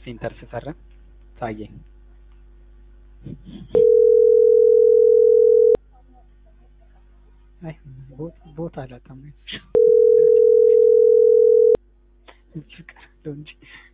ኢንተር ስፈርም ታየኝ። አይ ቦታ አላጣም እዚህ ቀረለው እንጂ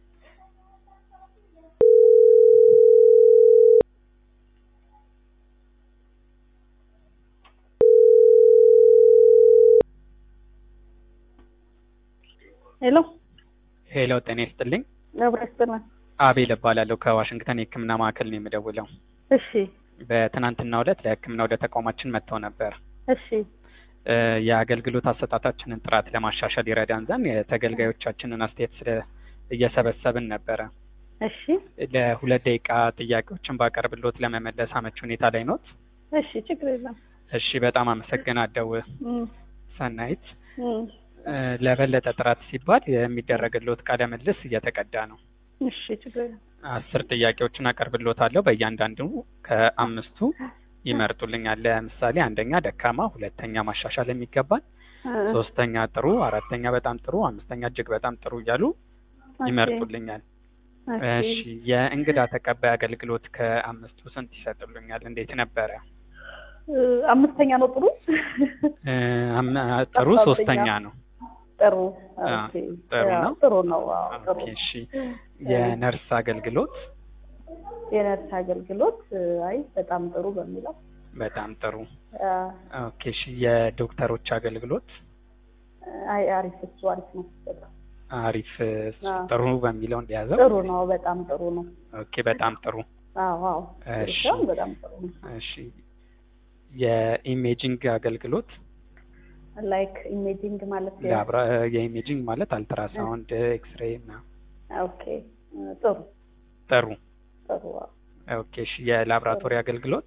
ሄሎ ሄሎ፣ ጤና ይስጥልኝ። አብረን ይስጥልን። አቤል እባላለሁ ከዋሽንግተን የሕክምና ማዕከል ነው የምደውለው። እሺ በትናንትናው ዕለት ለሕክምና ወደ ተቋማችን መጥተው ነበር። እሺ እ የአገልግሎት አሰጣጣችንን ጥራት ለማሻሻል ይረዳን ዘንድ የተገልጋዮቻችንን አስተያየት ስለ እየሰበሰብን ነበረ። እሺ ለሁለት ደቂቃ ጥያቄዎችን ባቀርብሎት ለመመለስ አመች ሁኔታ ላይ ኖት? እሺ ችግር የለም። እሺ በጣም አመሰግናለሁ እም፣ ሰናይት። እም፣ እ ለበለጠ ጥራት ሲባል የሚደረግሎት ቃለ ምልልስ እየተቀዳ ነው። እሺ ችግር የለም። አስር ጥያቄዎችን አቀርብሎታለሁ። በእያንዳንዱ ከአምስቱ ይመርጡልኛል። ለምሳሌ አንደኛ ደካማ፣ ሁለተኛ ማሻሻል የሚገባል፣ እ፣ ሶስተኛ ጥሩ፣ አራተኛ በጣም ጥሩ፣ አምስተኛ እጅግ በጣም ጥሩ እያሉ ኦኬ፣ ይመርጡልኛል። ኦኬ። እሺ የእንግዳ ተቀባይ አገልግሎት ከአምስቱ ስንት ይሰጡልኛል? እንዴት ነበረ? እ፣ አምስተኛ ነው ጥሩ እ፣ አም- ጥሩ አስራ ሶስተኛ ሁለተኛ። ነው። ጥሩ አ፣ ኦኬ። ጥሩ ያ፣ ነው። ጥሩ ነው። አዎ ጥሩ ኦኬ እሺ የነርስ አገልግሎት የነርስ አገልግሎት እ፣ አይ በጣም ጥሩ በሚለው በጣም ጥሩ። አ፣ ኦኬ እሺ የዶክተሮች አገልግሎት አይ አሪፍ እሱ አሪፍ ነው። በጣም አሪፍ እሱ አዎ። ጥሩ በሚለው እንደያዘው ጥሩ ነው። በጣም ጥሩ ነው። ኦኬ በጣም ጥሩ። አዎ አዎ ጥሩ እሺ። ሲሆን በጣም ጥሩ ነው። እሺ የኢሜጂንግ አገልግሎት ላይክ ኢሜጂንግ ማለት ያ- ላብራ የኢሜጂንግ ማለት አልትራሳውንድ፣ ኤክስሬይ እና ኦኬ እ፣ ጥሩ ጥሩ። ጥሩ አዎ። ኦኬ እሺ የላብራቶሪ አገልግሎት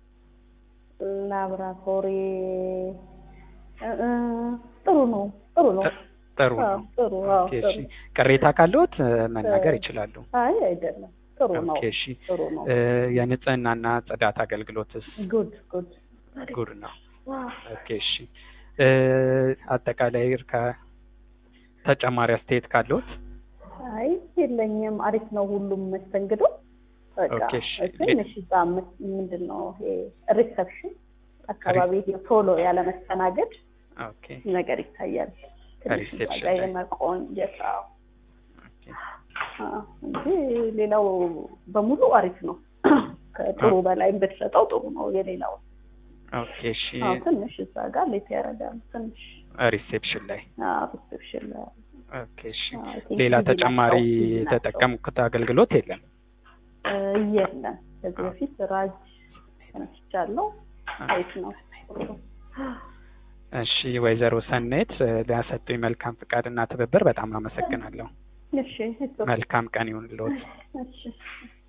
ላብራቶሪ እ፣ እ፣ ጥሩ ነው። ጥሩ ነው። ጥሩ አዎ ነው። ጥሩ አዎ ኦኬ ጥሩ እሺ ቅሬታ ካለዎት እ፣ መናገር ይችላሉ። አይ አይደለም ጥሩ ነው። ኦኬ እሺ ጥሩ ነው። እ፣ የንጽህናና ጽዳት አገልግሎትስ ጉድ ጉድ ጉድ ነው። ዋው ኦኬ እሺ እ፣ አጠቃላይ እርካ ተጨማሪ አስተያየት ካለዎት አይ የለኝም። አሪፍ ነው ሁሉም መስተንግዶ። በቃ ኦኬ፣ እሺ። ትንሽ እዛ ም- ምንድን ነው ይሄ ሪሰፕሽን አካባቢ ይሄ ቶሎ ያለ መስተናገድ ኦኬ ነገር ይታያል። ትንሽ እዛ ሪሴፕሽን ጋር ላይ። የመቆንጀት አዎ። ኦኬ አዎ፣ እንጂ ሌላው በሙሉ አሪፍ ነው። ከጥሩ በላይ ብትሰጠው ጥሩ ነው። የሌላው ኦኬ እሺ አዎ፣ ትንሽ እዛ ጋር ሌት ያደርጋል። ትንሽ ሪሴፕሽን ላይ አዎ፣ ሪሴፕሽን ላይ ኦኬ እሺ አዎ፣ I think ሌላ easy ተጨማሪ ናቸው፣ easy ናቸው። የተጠቀምኩት አገልግሎት የለም። እ፣ የለም ከዚህ በፊት ራጅ ተነስቻለሁ። አሪፍ ነው። እሺ ወይዘሮ ሰኔት እ፣ ሊያሰጡኝ መልካም ፍቃድና ትብብር በጣም አመሰግናለሁ። እሺ it's okay. መልካም ቀን ይሁንልዎት። እሺ